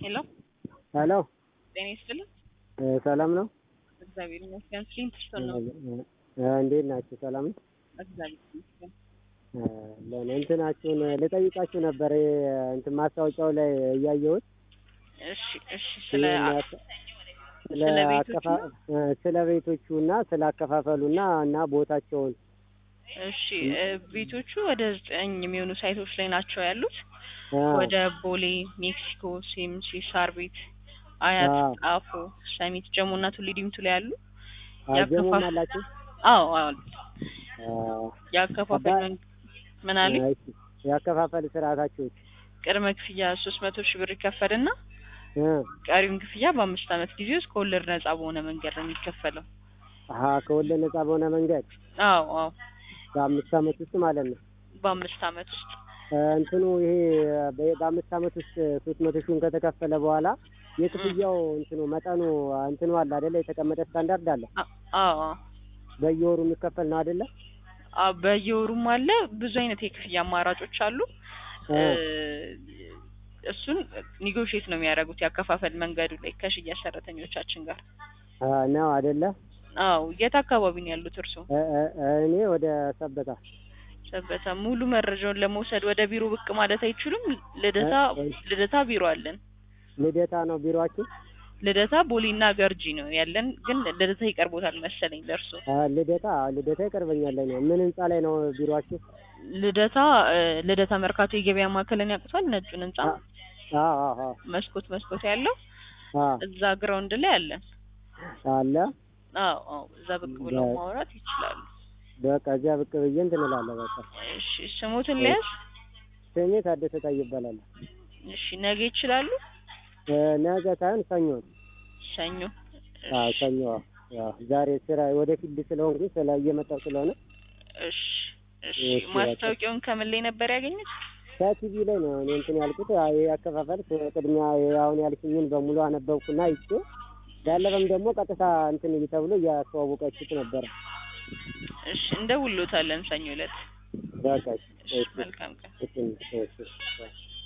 ሄሎ ሄሎ ጤና ይስጥልኝ። እ ሰላም ነው? እግዚአብሔር ይመስገን። ፍሊንት ስቶን ነው። እ እንዴት ናችሁ? ሰላም ነው? እግዚአብሔር ይመስገን። እ ለእኔ እንትናችሁን ልጠይቃችሁ ነበር እ እንትን ማስታወቂያው ላይ እያየሁት እሺ እሺ። ስለ ስለ ስለ ቤቶቹ አከፋ እ ስለ ቤቶቹ እና ስለ አከፋፈሉና እና ቦታቸውን እሺ እ ቤቶቹ ወደ ዘጠኝ የሚሆኑ ሳይቶች ላይ ናቸው ያሉት። እ ወደ ቦሌ፣ ሜክሲኮ፣ ሲምሲ፣ ሳር ቤት፣ አያት፣ አዎ። ጣፎ፣ ሰሚት፣ ጀሞ እና ቱሊ ዲምቱ ላይ ያሉ አጀሙም ያከፋፍ- አላችሁ? አዎ አዎ። እ ያከፋፈል አባ- መን- ምን አለ እሺ። ያከፋፈል ስርዓታችሁ ቅድመ ክፍያ ሶስት መቶ ሺህ ብር ይከፈልና እ ቀሪውን ክፍያ በአምስት ዓመት ጊዜ ውስጥ ከወለድ ነጻ በሆነ መንገድ ነው የሚከፈለው። አሀ ከወለድ ነጻ በሆነ መንገድ አዎ አዎ በአምስት ዓመት ውስጥ ማለት ነው። በአምስት ዓመት ውስጥ እ እንትኑ ይሄ በ- በአምስት ዓመት ውስጥ ሶስት መቶ ሺውን ከተከፈለ በኋላ የክፍያው እንትኑ መጠኑ እንትኑ አለ አይደለ? የተቀመጠ ስታንዳርድ አለ። አ- አዎ አዎ በየወሩ የሚከፈል ነው አይደለ? አዎ በየወሩም አለ። ብዙ አይነት የክፍያ አማራጮች አሉ። እ እ እሱን ኒጎሽዬት ነው የሚያደርጉት ያከፋፈል መንገዱ ላይ ከሽያጭ ሰራተኞቻችን ጋር። እ ነው አይደለ? አዎ የት አካባቢ ነው ያሉት እርስዎ? እ እ እ እኔ ወደ ሰበታ ሰበታ። ሙሉ መረጃውን ለመውሰድ ወደ ቢሮ ብቅ ማለት አይችሉም? ልደታ እ- ልደታ ቢሮ አለን። ልደታ ነው ቢሮአችሁ? ልደታ ቦሌና ገርጂ ነው ያለን፣ ግን ልደታ ይቀርቦታል መሰለኝ ለእርሶ። እ ልደታ ልደታ ይቀርበኛል። እኔ ምን ህንጻ ላይ ነው ቢሮአችሁ? ልደታ እ ልደታ መርካቶ የገበያ ማዕከልን ያውቁታል? ነጩን ህንጻ አ አ አ መስኮት መስኮት ያለው አ እዛ ግራውንድ ላይ አለን። አለ አዎ አዎ፣ እዛ ብቅ ብለው በ- ማውራት ይችላሉ። በቃ እዚያ ብቅ ብዬ እንትን እላለሁ። በቃ እሺ ስሞትን ሊያዝ ስሜ ታደሰ ታይ ይባላል። እሺ ነገ ይችላሉ? እ ነገ ሳይሆን ሰኞ ነው። ሰኞ አዎ እሺ ሰኞ አዎ። ዛሬ ስራ ወደ ፊልድ ስለሆንኩኝ ስለ እየመጣሁ ስለሆነ እሺ እሺ። እሺ፣ በቃ። ማስታወቂያውን ከምን ላይ ነበር ያገኙት? ከቲቪ ላይ ነው እኔ እንትን ያልኩት። አይ ያከፋፈል ቅድሚያ አሁን ያልሽኝን በሙሉ አነበብኩና አይቼ ያለፈም ደግሞ ቀጥታ እንትን ተብሎ እያስተዋወቃችሁት ነበረ። እሺ እንደውሎታለን ሰኞ ዕለት። በቃ እሺ መልካም ቀን። እሺ እሺ እሺ